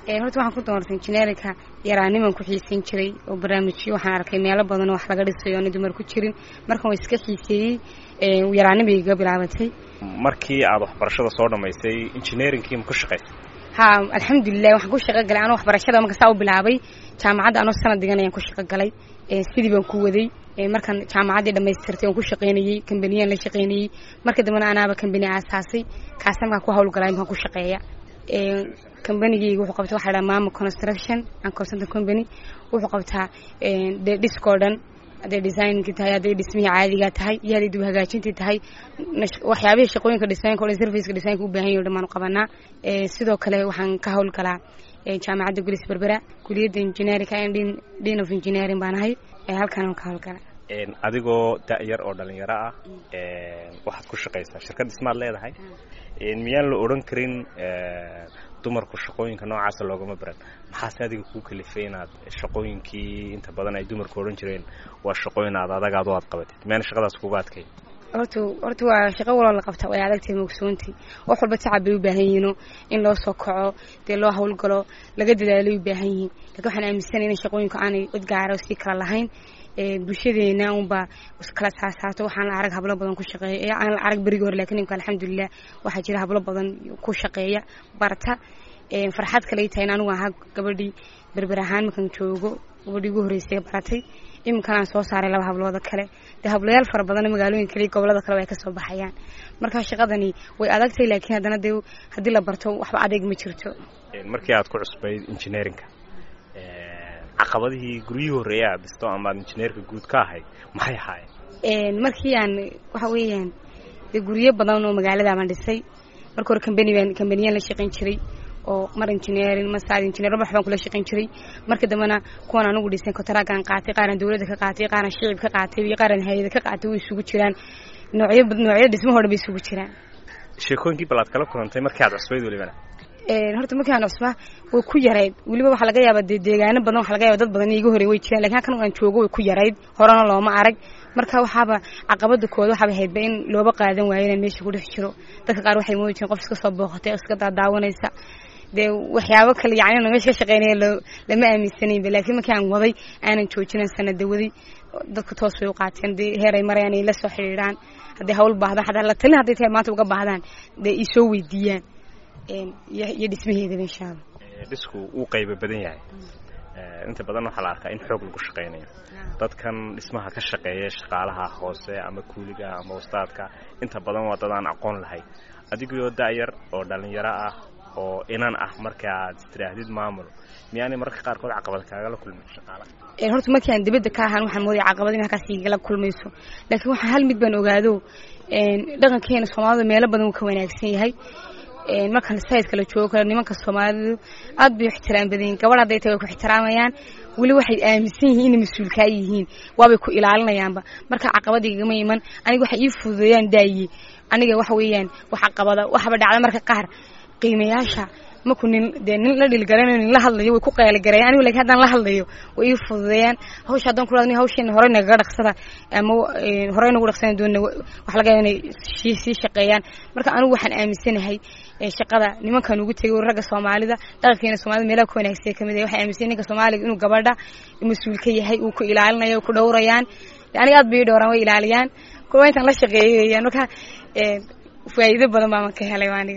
horta waxaan ku doortay injineerinka yaraaniman ku xiiseyn jiray oo barnaamijyo waxaan arkay meelo badan oo wax laga dhisayo oona dumar ku jirin markan waa iska xiiseeyey yaraanimay iga bilaabatay markii aad waxbarashada soo dhamaysay injineerinkii ma ku shaqaysay ha alxamdulilah waxaan ku shaqo galay anoo waxbarashada marka saa u bilaabay jaamacadda anoo sanad digan ayaan ku shaqo galay sidii baan ku waday markaan jaamacaddii dhamaystirtay waan ku shaqaynayey kambaniyaan la shaqaynayey marka dambena anaaba kambani aasaasay kaasa markaan ku hawlgalay markaan ku shaqeeya kambanigeyga wuxuu qabta waxa dhaha mama construction and consultant company wuxuu qabtaa dee dhiskoo dhan hadday designkii tahay hadday dhismihii caadigaa tahay iyo hadday dib hagaajintii tahay waxyaabihii shaqooyinka dhismaynka o dhan serviceka dhismaynka u baahan yahi o dhan baanu qabanaa sidoo kale waxaan ka hawlgalaa jaamacadda gulis berbera kuliyadda engineerinka dean of engineering baan ahay halkaan ka hawlgala adigoo da-yar oo dhalinyaro ah waxaad ku shaqaysaa shirkad dhismaad leedahay miyaan la odhan karin dumarku shaqooyinka noocaasa loogama baran maxaase adiga kuu kalifay inaad shaqooyinkii inta badan ay dumarku odhan jireen waa shaqooyin aad adagaad o aad qabatid miyaan shaqadaas kuga adkay horta horta waa shaqo waloo la qabta way adagtahay moogsoontii wax walba tacab bay u baahan yihiino in loo soo kaco dee loo hawlgalo laga dadaalay u baahan yihiin lakin waxaan aaminsanay in shaqooyinku aanay cid gaara sii kala lahayn bulshadeena unbaa iskala saasaato waxaan la arag hablo badan ku shaqeeya aan la arag berigii hore lakin imka alxamdulilah waxaa jira hablo badan ku shaqeeya barta farxad kale tahay in anigu ahaa gabadhii berber ahaan markaan joogo gabadhii ugu horreysay baratay iminkan aan soo saaray laba hablooda kale dee hablayaal fara badan magaalooyin kale iyo gobolada kale ay kasoo baxayaan marka shaqadani way adagtahay laakiin haddana dee haddii la barto waxba adeeg ma jirto markii aad ku cusbayd engineerinka caqabadihii guryihii horreeya aad dhisto ama aad injineerka guud ka ahayd maxay ahaayeen markii aan waxa weeyaan dee guryo badan oo magaaladaabaan dhisay marka hore kambani baan kambaniyaan la shaqayn jiray oo mar engineering mar saad engineer wax baan kula shaqayn jiray marka dambena kuwan anigu dhisay kontaraagan qaatay qaaran dawladda ka qaatay qaaran shicib ka qaatay iyo qaaran hay-ada ka qaatay way isugu jiraan noocyo noocyada dhismaho dhan bay isugu jiraan sheekooyinkii bal aad kala kulantay markii aad cusbayd welibana horta markii aan cusbaa way ku yarayd weliba waxaa laga yaaba dee deegaano badan waxa laga yaba dad badan iga horey way jiraan lakin halkan aan joogo way ku yarayd horena looma arag marka waxaaba caqabada kooda waxaaba haydba in looba qaadan waayo inaan meesha ku dhex jiro dadka qaar waxay moodi jireen qof iska soo booqatay iska daadaawanaysa dee waxyaabo kale yacni meesha ka shaqeynaya lama aaminsanayba laakiin markii aan waday aanan joojinan sanada waday dadka toos bay u qaateen dee heer ay marayaan ay la soo xidhiidhaan hadday hawl baahdaan xataa la talin hadday tahay maanta uga baahdaan dee isoo weydiiyaan iyo dhismaheedaba insha allah dhisku wuu qayba badan yahay inta badan waxaa la arkaa in xoog lagu shaqaynayo dadkan dhismaha ka shaqeeya shaqaalaha hoose ama kuuliga ama wastaadka inta badan waa dad aan aqoon lahayn adigoo da-yar oo dhalinyaro ah oo inan ah marka aad istidhaahdid maamul miyaanay mararka qaarkood caqabad kaagala kulmin shaqaalaha horta markii aan dibadda ka ahaan waxaan moodaya caqabad in halkaas igala kulmayso laakiin waxaa hal mid baan ogaado dhaqankeena soomaalida meelo badan uu ka wanaagsan yahay markaan sayidka la joogo kale nimanka soomaalidu aad bay u ixtiraam badan yihin gabadh hadday tahay way ku ixtiraamayaan weli waxay aaminsan yihiin inay mas-uulkaa yihiin waabay ku ilaalinayaanba marka caqabada igama iman aniga waxay ii fududeeyaan daaye aniga waxa weeyaan wax caqabada waxba dhacda marka qaar qiimayaasha maku nin dee nin la dhilgaranayo nin la hadlayo way ku qeeligareeyan anigu lakin haddaan la hadlayo way ii fududeeyaan hawsha haddaan kula hawsheena horey nagaga dhaqsada ama horey nagu dhaqsana doona wax laga yaaba inay sii shaqeeyaan marka anigu waxaan aaminsanahay shaqada nimankan ugu tegay ragga soomaalida dhaqankeena soomaalida meelaha ku wanaagsan kamid ah waxay aaminsan ninka soomaaliga inuu gabadha mas-uul ka yahay uu ku ilaalinayo ku dhowrayaan aniga aad bay ii dhowraan way ilaaliyaan kuwa intaan la shaqeeyay weeyaan marka faa'iido badan baan ka helay aniga